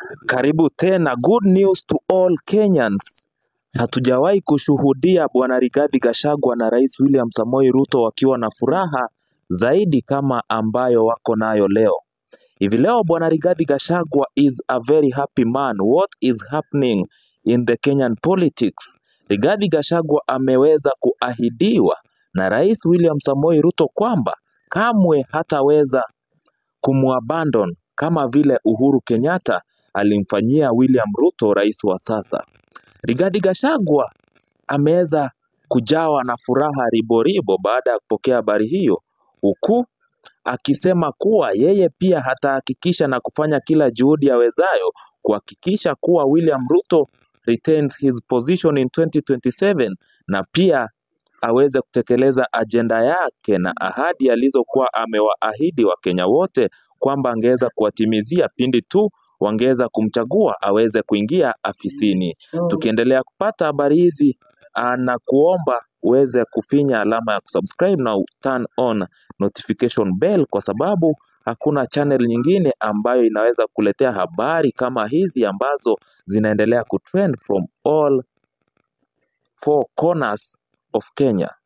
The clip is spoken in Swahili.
Karibu tena, good news to all Kenyans. Hatujawahi kushuhudia Bwana Rigathi Gachagua na Rais William Samoei Ruto wakiwa na furaha zaidi kama ambayo wako nayo leo. Hivi leo Bwana Rigathi Gachagua is a very happy man. What is happening in the Kenyan politics? Rigathi Gachagua ameweza kuahidiwa na Rais William Samoei Ruto kwamba kamwe hataweza kumwabandon kama vile Uhuru Kenyatta alimfanyia William Ruto rais wa sasa. Rigathi Gachagua ameweza kujawa na furaha riboribo baada ya kupokea habari hiyo, huku akisema kuwa yeye pia hatahakikisha na kufanya kila juhudi awezayo kuhakikisha kuwa William Ruto retains his position in 2027 na pia aweze kutekeleza ajenda yake na ahadi alizokuwa amewaahidi Wakenya wote kwamba angeweza kuwatimizia pindi tu wangeweza kumchagua aweze kuingia afisini. Tukiendelea kupata habari hizi ah, na kuomba uweze kufinya alama ya kusubscribe na turn on notification bell kwa sababu hakuna channel nyingine ambayo inaweza kuletea habari kama hizi ambazo zinaendelea kutrend from all four corners of Kenya.